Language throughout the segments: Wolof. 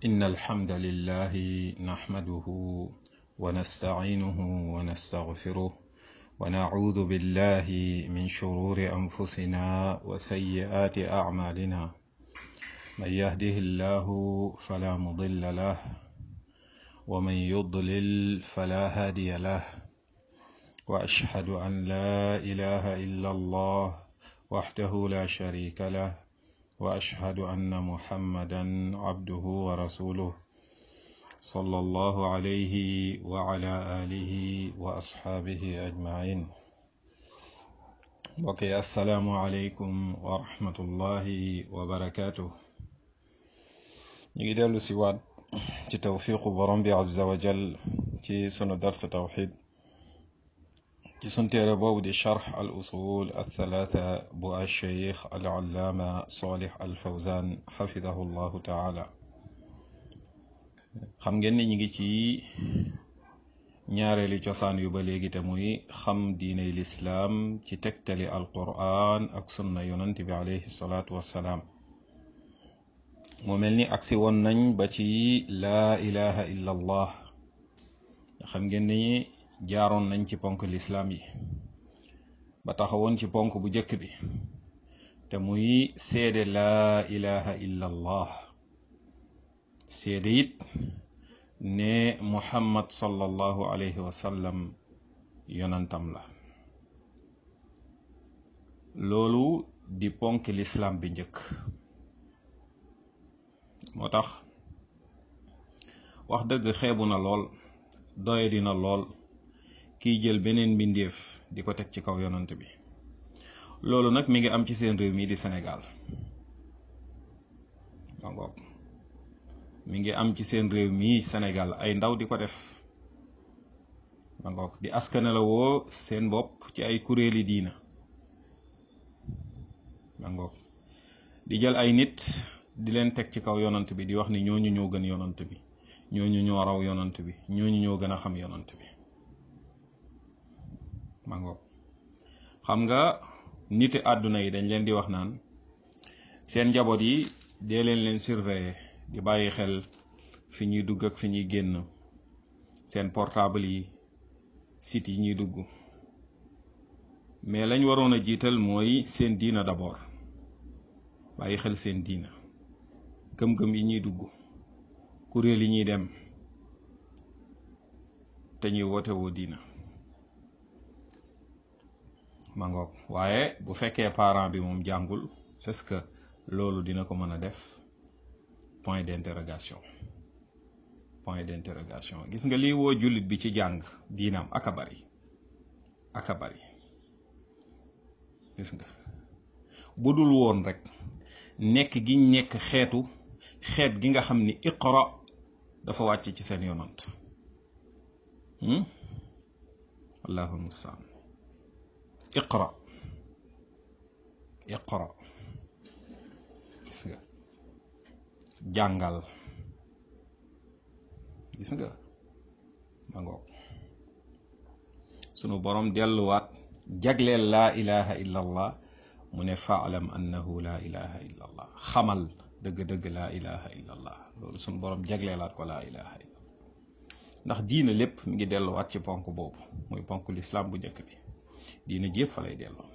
إن الحمد لله نحمده ونستعينه ونستغفره ونعوذ بالله من شرور أنفسنا وسيئات أعمالنا من يهده الله فلا مضل له ومن يضلل فلا هادي له وأشهد أن لا إله إلا الله وحده لا شريك له وأشهد أن محمدا عبده ورسوله صلى الله عليه وعلى آله وأصحابه أجمعين وكي السلام عليكم ورحمة الله وبركاته نجد سواد ci tawfiqu borom bi azza wa jal ci sunu dars tawxid ci sun téere boobu di charx al usul al thalatha bu alcheikh al allaama salih al fawzan xafidahu llahu taala xam ngeen ni ñi ngi ci ñaareeli cosaan yu ba léegi te muy xam diiney lislaam ci tegtali al quran ak sunna yonant bi alayhi salaatu wassalaam moo mel ni agsi woon nañ ba ci laa ilaha illa allah xam ngeen ni jaaroon nañ ci ponk lislaam yi ba taxawoon ci ponk bu njëkk bi te muy seede laa ilaha illa allah seede it ne muhammad sallallahu alayhi wa sallam yonantam la loolu di ponk lislaam bi njëkk moo tax wax dëgg xeebu na lool doye dina lool kiy jël beneen mbindeef di ko teg ci kaw yonant bi loolu nag mi ngi am ci seen réew mii di Sénégal ma ngoog mi ngi am ci seen réew mii Sénégal ay ndaw di ko def ma ngoog di askane la woo seen bopp ci ay kuréeli diina ma ngoog di jël ay nit di leen teg ci kaw yonant bi di wax ni ñooñu ñoo gën yonant bi ñooñu ñoo raw yonant bi ñooñu ñoo gën a xam yonant bi ma ngoog xam nga niti àdduna yi dañ leen di wax naan seen njaboot yi dee leen leen surveiller di bàyyi xel fi ñuy dugg ak fi ñuy génn seen portable yi site yi ñuy dugg mais lañ waroon a jiital mooy seen diina d'abord bàyyi xel seen diina gëm-gëm yi ñuy dugg kuréel yi ñuy dem te ñuy woote woo diina ma ngoog waaye bu fekkee parent bi moom jàngul est-ce que loolu dina ko mën a def point d'interrogation point d'interrogation gis nga lii woo jullit bi ci jàng diinaam aka bari aka bari gis nga bu dul woon rek nekk gi nekk xeetu xeet gi nga xam ni iqra dafa wàcc ci seen yonant allahul mustaan iqra iqra gis nga jàngal gis nga ma ngoog sunu borom delluwaat jagleel laa ilaha illa allah mu ne faalam annahu laa ilaha illa allah xamal dëgg-dëgg laa ilaha illa allah loolu suñu borom jagleelaat ko laa ilaha illa allah ndax diina lépp mi ngi delluwaat ci ponk boobu muy ponk lislaam bu njëkk bi diina jépp fa lay delloo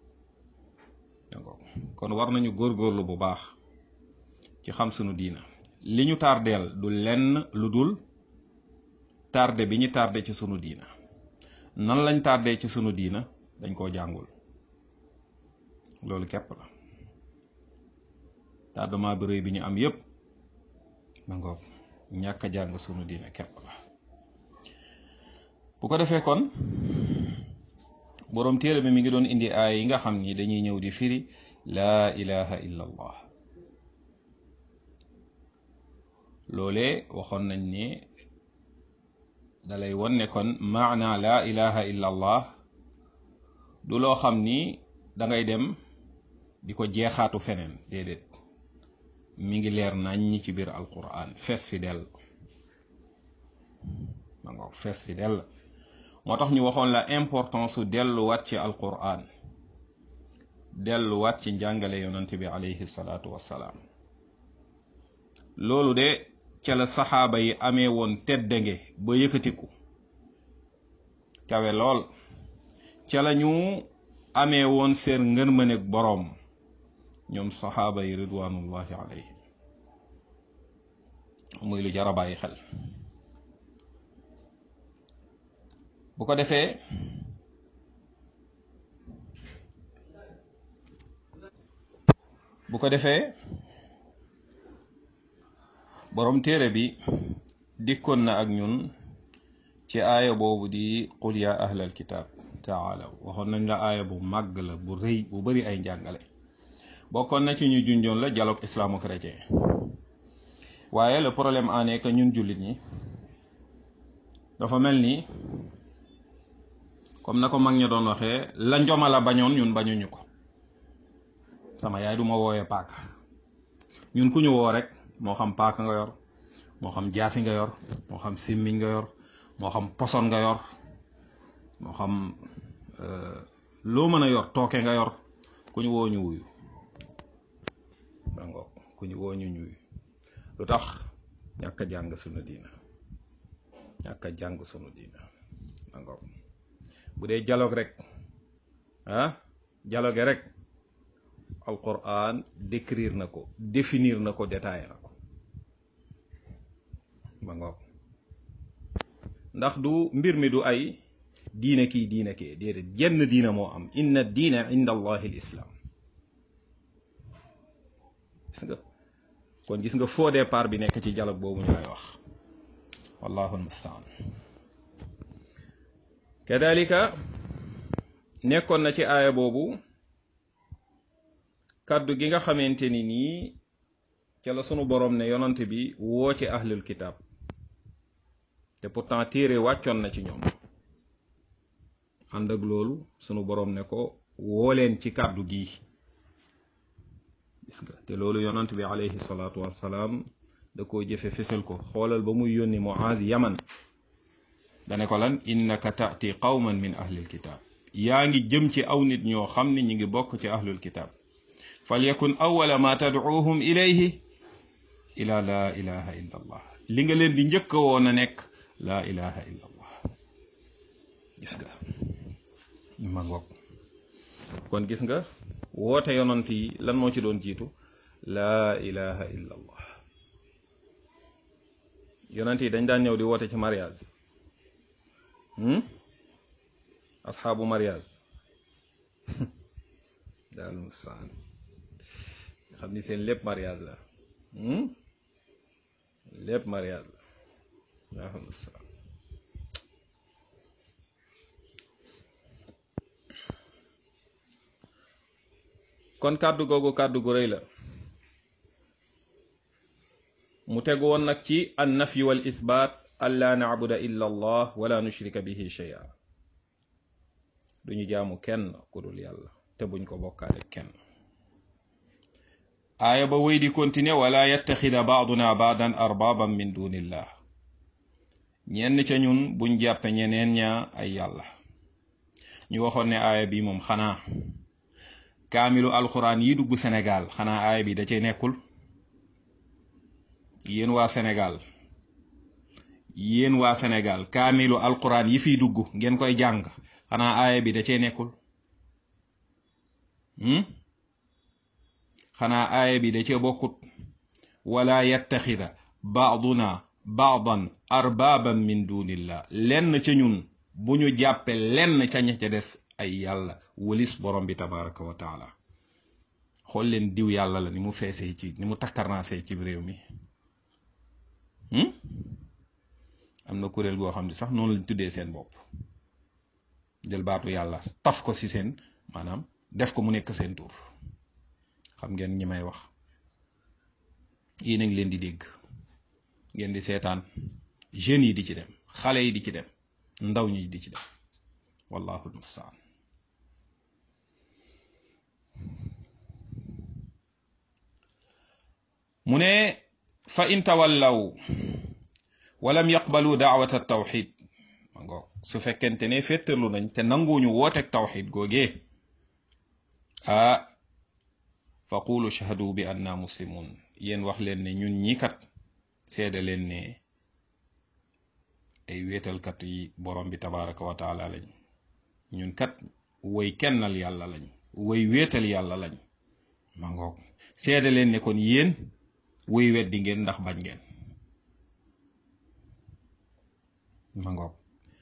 kon war nañu góorgóorlu bu baax ci xam sunu diina li ñu tardeel du lenn lu dul tardé bi ñu tardé ci sunu diina nan lañ tardé ci sunu diina dañ koo jàngul loolu képp la tardement bi rëy bi ñu am yépp ma ngoog ñàkk a jàng sunu diina képp la bu ko defee kon boroom téere bi mi ngi doon indi aay yi nga xam ni dañuy ñëw di firi laa ilaha illa allah loolee waxoon nañ ne dalay won ne kon maana laa ilaha illa allah du loo xam ni dangay dem di ko jeexaatu feneen déedéet mi ngi leer nañ ñi ci biir alquran fees fi dell ma ngoog fees fi dell moo tax ñu waxoon la importance su delluwaat ci alquran delluwaat ci njàngale yonante bi alayhi salaatu wassalaam loolu de ca la saxaaba yi amee woon teddange ba yëkkatiku kawe lool ca la ñu amee woon seen ngërmëneeg boroom ñoom saxaaba yi ridwanullahi alayhim muy lu jara bàyyi xel bu ko defee bu ko defee boroom téere bi dikkoon na ak ñun ci aaya boobu di qul ya ahlal kitaab taalaw waxoon nañ la aaya bu màgg la bu rëy bu bari ay njàngale bokkoon na ci ñu junjoon la dialogue islamo-chrétien waaye le problème en est que ñun jullit ñi dafa mel ni comme na ko mag ña doon waxee la njoma la bañoon ñun bañuñu ko sama yaay du ma wooyee paaka ñun ku ñu woo rek moo xam paaka nga yor moo xam jaasi nga yor moo xam simmiñ nga yor moo xam poson nga yor moo xam loo mën a yor tooke nga yor ku ñu woo ñu wuyu dangoog ku ñu woo ñu ñuyu lu tax ñàkk a jàng sunu diina ñàkk a jàng sunu diina dangoog bu dee dialogue rek ah dialogue rek alquran décrire na ko définir na ko détaillé na ko ba ngoog ndax du mbir mi du ay diine kii diine kii déedéet jenn diina moo am inna diina inda allahi l islam gis nga kon gis nga faux départ bi nekk ci dialogue boobu ñu lay wax wallahu almustaan kadalika nekkoon na ci aaya boobu kàddu gi nga xamante ni nii ca la sunu borom ne yonante bi woo ci ahlul kitab te pourtant téere wàccoon na ci ñoom ànd ak loolu sunu borom ne ko woo leen ci kàddu gi gis nga te loolu yonant bi alayhi salaatu wassalaam da koo jëfe fésal ko xoolal ba muy yónni Muaz yaman dane ko lan innaka taati qawman min ahlil kitab yaa ngi jëm ci aw nit ñoo xam ne ñi ngi bokk ci ahlul kitab falyakun awala ma tadcuuhum ilayhi ila laa ilaha illa allah li nga leen di njëkk woon a nekk laa ilaha illa allah gis nga ma ngoog kon gis nga woote yonant yi lan moo ci doon jiitu laa ilaha illa allah yonant yi dañ daan ñëw di woote ci mariage asxaabu mariage daal musaan xam ni seen lépp mariage la lépp mariage la daal musaan kon kàddu googu kàddu gu rëy la mu tegu woon nag ci an nafyi wal ithbaat an laa nacbuda illa allah wala nushrika bihi shay'a duñu jaamu kenn ku dul yàlla te buñ ko bokkaale kenn aaya ba wéy di continuer wala yattaxida baaduna baadan arbaaban min dunillah ñenn ca ñun buñ jàppe ñeneen ña ay yàlla ñu waxoon ne aaya bi moom xanaa kaamilu alxuraan yi dugg Sénégal xanaa aaya bi da cay nekkul yéen waa Sénégal yéen waa Sénégal kaamilu alxuraan yi fiy dugg ngeen koy jàng xanaa aaya bi da cay nekkul xanaa aaya bi da cee bokkut wala yattaxida baaduna baadan arbaaban min dunillah lenn ca ñun bu ñu jàppe lenn ca ña ca des ay yàlla wëlis borom bi tabaraka wa taala xool leen diw yàlla la ni mu feesee ci ni mu takkarnaasee ci réew mi am na kuréel goo xam ne sax noonu lañ tuddee seen bopp jël baatu yàlla taf ko ci seen maanaam def ko mu nekk seen tur xam ngeen ñi may wax yéen a ngi leen di dégg ngeen di seetaan jeunes yi di ci dem xale yi di ci dem ndaw ñi di ci dem wallahu almustaan mu ne fa in tawallaw walam yaqbalu daawata tawxid ma ngoog su fekkente ne féttarlu nañ te nanguñu wooteeg tawxid googee ah fa qulu shahadu bi anna muslimun yéen wax leen ne ñun ñi kat seede leen ne ay wéetalkat yi borom bi tabaraka wa taala lañ ñun kat woy kennal yàlla lañ woy wéetal yàlla lañ ma ngoog seede leen ne kon yéen woy weddi ngeen ndax bañ ngeen ma ngoog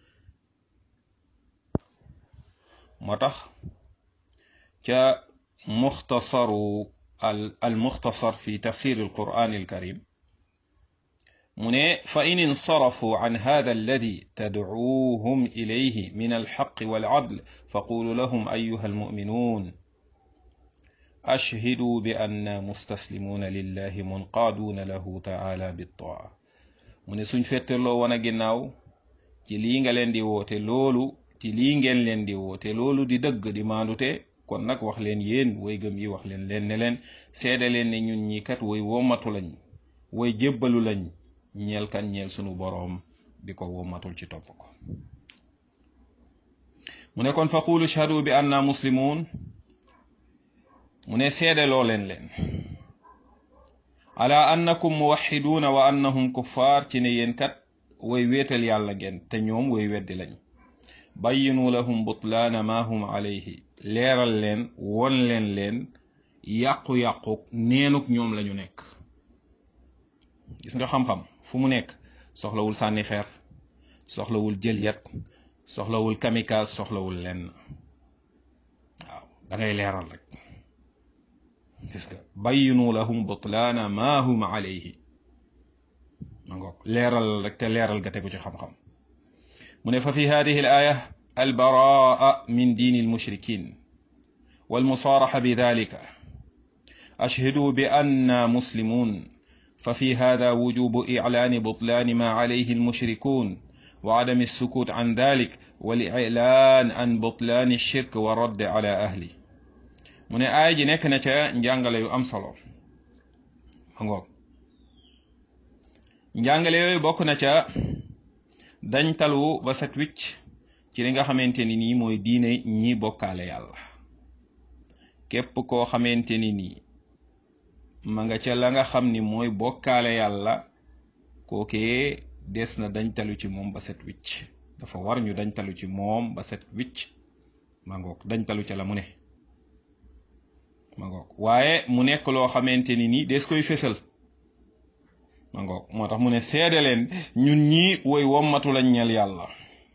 moo tax ca muxtasaru al al muxtasar fi tafsir al quran al karim mu ne fa in insarafu an hada alladi tadcuuhum ilayhi min alxaqi walcadl faqulu lahum ayuha almuminun ashhiduu bi anna mustaslimuuna lillahi munqaaduuna lahu taala bittaa mu ne suñ fetteloo wan a ginnaaw ci lii nga leen di woote loolu ci lii ngeen leen di woote loolu di dëgg di maandute kon nag wax leen yéen way gëm yi wax leen leen ne leen seede leen ne ñun ñi kat way wommatu lañ way jébbalu lañ ñeel kan ñeel sunu boroom bi ko wommatul ci topp ko mu ne kon faqulu shahadu bi anna muslimun mu ne seede loo leen leen ala annakum muwaxiduuna wa annahum kuffaar ci ne yéen kat way wéetal yàlla ngeen te ñoom way weddi lañ bayyinu lahum butlaana ma hum alayhi leeral leen won leen leen yàqu-yàquk neenuk ñoom lañu nekk gis nga xam-xam fu mu nekk soxlawul sànni xeer soxlawul jël yat soxlawul kamikaze soxlawul lenn waaw da ngay leeral rek gis nga bayyinu lahum butlaana ma hum alayhi ma ngoog leeral rek te leeral ga tegu ci xam-xam mu ne fa fi hadihi al aya albaraa min diini almushrikin walmusaaraxa bi dalika ashhiduu bi anna muslimun ففي هذا وجوب إعلان بطلان ما عليه المشركون وعدم السكوت عن ذلك والإعلان عن بطلان الشرك والرد على أهله من آية جي نيك na ca njàngale yu am solo ma ngoog njàngale yooyu bokk na ca dañ talu ba set wicc ci li nga xamante ni nii mooy diine ñi bokkaale yàlla képp koo xamante ni nii ma nga ca la nga xam ni mooy bokkaale yàlla kookee des na dañ talu ci moom ba set wicc dafa war ñu dañ talu ci moom ba set wicc ma ngoog dañ talu ca la mu ne ma ngoog waaye mu nekk loo xamante ni nii des koy fésal ma ngoog moo tax mu ne seede leen ñun ñii woy wommatu lañ ñeel yàlla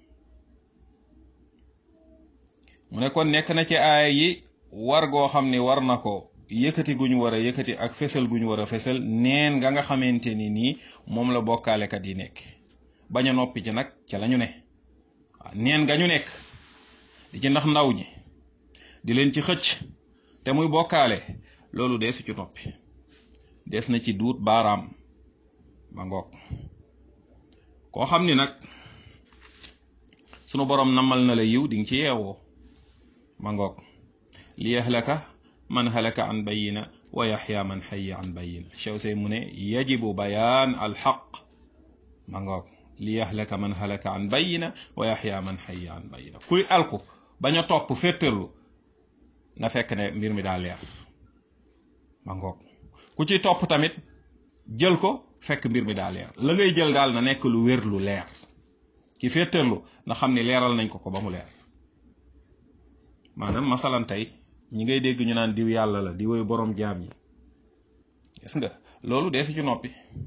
mu ne kon nekk na ci aaya yi war goo xam ni war na ko yëkkati gu ñu war a yëkkati ak fesal gu ñu war a fesal neen nga nga xamante ni nii moom la bokkaalekat yi nekk bañ a noppi ci nag ca la ñu ne waaw neen nga ñu nekk di ci ndax ndaw ñi di leen ci xëcc te muy bokkaale loolu deesu ci noppi des na ci duut baaraam ba ngoog koo xam ni nag sunu borom namal na la yiw di nga ci yeewoo ba ngoog li yahlaka man halaka an bayina wa yaxya man xaya an bayina chew say mu ne yajibu bayaan alxaq ma ngoog li yahlaka man halaka an bayina wa yaxya man xaya an bayina kuy alku bañ a topp féttarlu na fekk ne mbir mi daa leer ma ngoog ku ci topp tamit jël ko fekk mbir mi daa leer la ngay jël daal na nekk lu wér lu leer ki féttarlu na xam ni leeral nañ ko ko ba mu leer maanaam masalan tey ñi ngay dégg ñu naan diw yàlla la di woy borom jaam yi gis nga loolu dee si ci noppi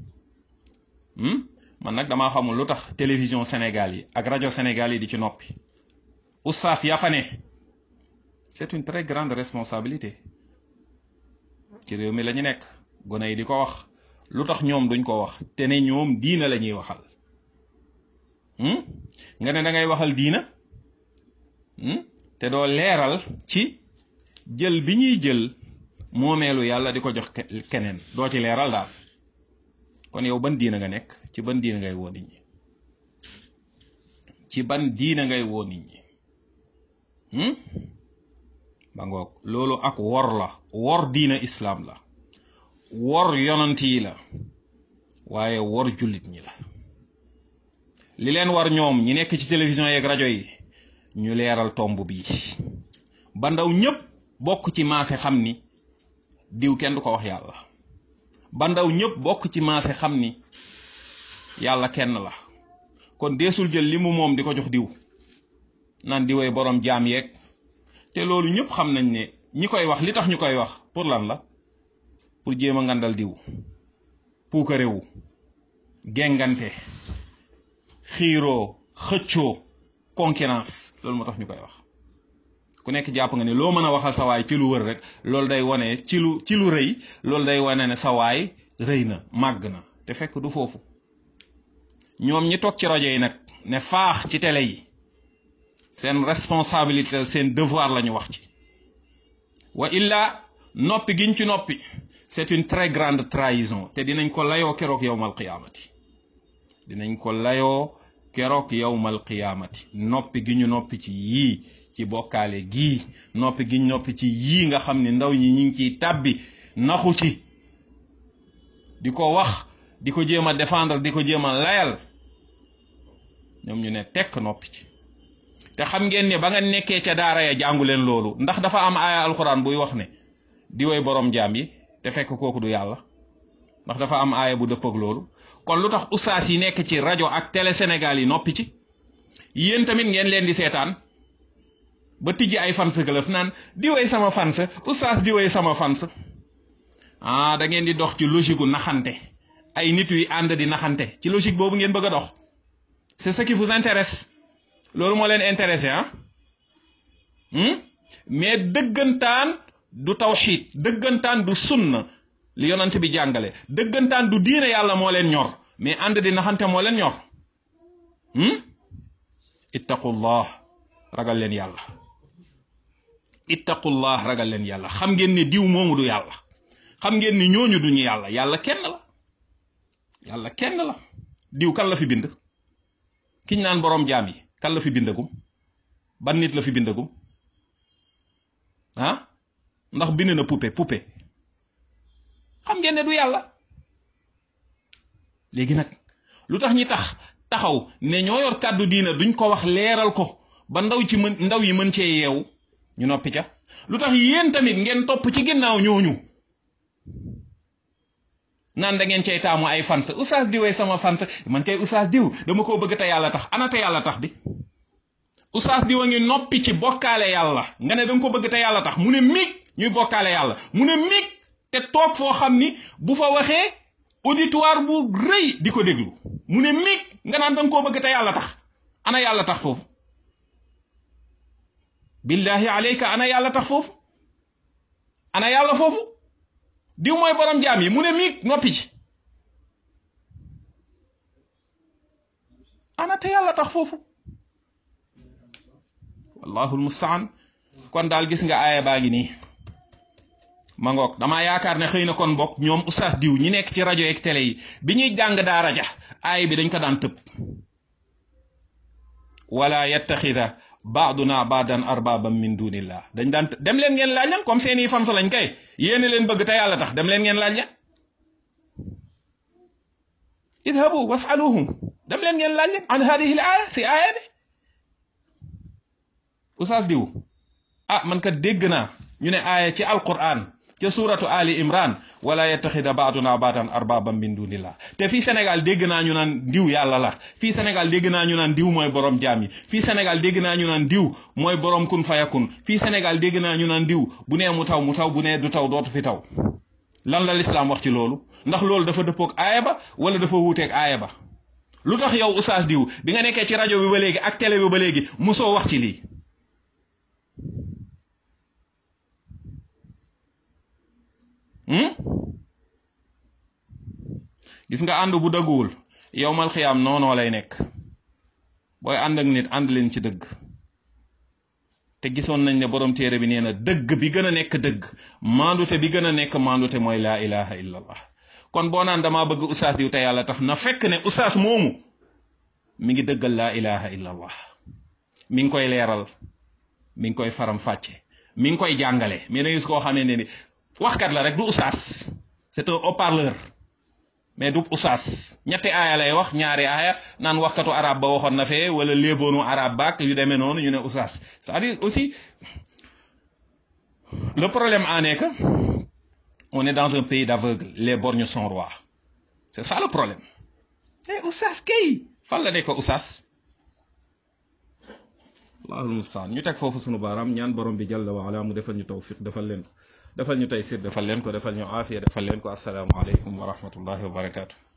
man nag damaa xamul lu tax télévision Sénégal yi ak rajo Sénégal yi di ci noppi oustaz ya fa ne c'est une très grande responsabilité ci réew mi la ñu nekk gone yi di ko wax lu tax ñoom duñ ko wax te ne ñoom diina la ñuy waxal nga ne da ngay waxal diina te doo leeral ci jël bi ñuy jël moomeelu yàlla di ko jox keneen doo ci leeral daal kon yow ban diina nga nekk ci ban diina ngay woo nit ñi ci ban diina ngay woo nit ñi ba ngoog loolu ak wor la wor diina islaam la wor yonant yi la waaye wor jullit ñi la li leen war ñoom ñi nekk ci télévision yeeg rajo yi ñu leeral tomb bii ba ndaw ñépp bokk ci maase xam ni diw kenn du ko wax yàlla ba ndaw ñépp bokk ci maase xam ni yàlla kenn la kon deesul jël li mu moom di ko jox diw naan diwee borom jaam yeeg te loolu ñëpp xam nañ ne ñi koy wax li tax ñu koy wax pour lan la pour jéem a ngandal diw puukarewu gengante xiiroo xëccoo concurrence loolu moo tax ñu koy wax ku nekk jàpp nga ne loo mën a waxal sa waay ci lu wër rek loolu day wane ci lu ci lu rëy loolu day wane ne sa waay rëy na màgg na te fekk du foofu ñoom ñi toog ci rajo yi nag ne faax ci télé yi seen responsabilité seen devoir la ñu wax ci wa illa noppi giñ ci noppi c'est une très grande trahison te dinañ ko layoo keroog yowmal qiyaamati dinañ ko layoo keroog yowmal qiyaamati noppi gi ñu noppi ci yii ci bokkaale gii noppi gi ñu noppi ci yii nga xam ne ndaw ñi ñi ngi ciy tàbbi naxu ci di ko wax di ko jéem a défendre di ko jéem a layal ñoom ñu ne tekk noppi ci te xam ngeen ne ba nga nekkee ca daara ya jàngu leen loolu ndax dafa am aaya alxuraan buy wax ne di woy borom jaam yi te fekk kooku du yàlla ndax dafa am aaya bu dëpp ak loolu kon lu tax ustaas yi nekk ci rajo ak télé Sénégal yi noppi ci yéen tamit ngeen leen di seetaan ba tijji ay fans club naan di woy sama fans ustaas di woy sama fans ah da ngeen di dox ci logique gu naxante ay nit yu ànd di naxante ci logique boobu ngeen bëgg a dox c'est ce qui vous intéresse loolu moo leen intéressé ah mais dëggantaan du tawxiid dëggantaan du sunna li yonent bi jàngale dëggantaan du diine yàlla moo leen ñor mais ànd di naxante moo leen ñor ittaqullah ragal leen yàlla ittaqullah ragal leen yàlla xam ngeen ne diw moomu du yàlla xam ngeen ni ñooñu duñu yàlla yàlla kenn la yàlla kenn la diw kan la fi bind kiñ naan boroom jaam yi kan la fi bindagum ban nit la fi bindagum ah ndax bind na poupée poupée xam ngeen ne du yàlla léegi nag lu tax ñi tax taxaw ne ñoo yor kàddu diina duñ ko wax leeral ko ba ndaw ci mën ndaw yi mën cee yeewu ñu noppi ca lu tax yéen tamit ngeen topp ci ginnaaw ñooñu naan da ngeen cay taamu ay fans oustaz diwee sama fans man kay oustaz diw dama koo bëgg te yàlla tax ana te yàlla tax bi oustaz diw a ngi noppi ci bokkaale yàlla nga ne da nga ko bëgg te yàlla tax mu ne mig ñuy bokkaale yàlla mu ne mig te toog foo xam ni bu fa waxee auditoire bu rëy di ko déglu mu ne mig nga naan da nga koo bëgg te yàlla tax ana yàlla tax foofu billahi alayka ana yàlla tax foofu ana yàlla foofu diw mooy borom jaam yi mu ne miig noppi ci ana te yàlla tax foofu wallahu almustaan kon daal gis nga aaya baa ngi nii ma ngoog damaa yaakaar ne xëy na kon bokk ñoom oustaz diw ñi nekk ci rajo yeeg télé yi bi ñuy jàng daara ja aaya bi dañ ko daan tëb wala yattaxida baaduna baadan arbaban min dunillah dañ daan dem leen ngeen laaj leen comme seeni fans lañ kay yéene leen bëgg te yàlla tax dem leen ngeen laaj leen idhabu wasaluhum dem leen ngeen laaj leen an hadihi l aaya si aaya bi oustaz diw ah man kat dégg naa ñu ne aaya ci alquran ca suratu ali imran wala yattaxida baaduna baadan arbaban min dunillah te fii Sénégal dégg naa ñu naan diw yàlla la fii Sénégal dégg naa ñu naan diw mooy borom jaam yi fii Sénégal dégg naa ñu naan diw mooy borom kun fayakun fii Sénégal dégg naa ñu naan diw bu nee mu taw mu taw bu nee du taw dootu fi taw lan la lislaam wax ci loolu ndax loolu dafa dëppoog aaya ba wala dafa wuuteeg aaya ba lu tax yow oustaz diw bi nga nekkee ci rajo bi ba léegi ak télé bi ba léegi musoo wax ci lii gis nga ànd bu dëgguwul yowmal xiyaam noonoo lay nekk booy ànd ak nit ànd leen ci dëgg te gisoon nañ ne borom téere bi nee na dëgg bi gën a nekk dëgg maandute bi gën a nekk maandute mooy laa ilaha illa allah kon boo naan damaa bëgg ustaas diw te yàlla tax na fekk ne ustaas moomu mi ngi dëggal laa ilaha illa allah mi ngi koy leeral mi ngi koy faram fàcce mi ngi koy jàngale mais da gis koo xamee ne ni waxkat la rek du ustaas c'est un haut-parleur mais du usaas ñetti aaya lay wax ñaari aaya naan waxkatu arab ba waxoon na fee wala léeboonu arab baak yu demee noonu ñu ne usaas c'est-à-dire aussi le problème en est que on est dans un pays d'aveugle les borgnes sont rois c'est ça le problème eh oustaz kay fan la nekk oustaz allahul mustaan ñu teg foofu sunu baaraam ñaan borom bi jalla wa ala mu defal ñu tawfiq defal leen ko defal ñu taysir defal leen ko defal ñu aafiya defal leen ko assalaamu aleykum wa rahmatullahi wa barakaatu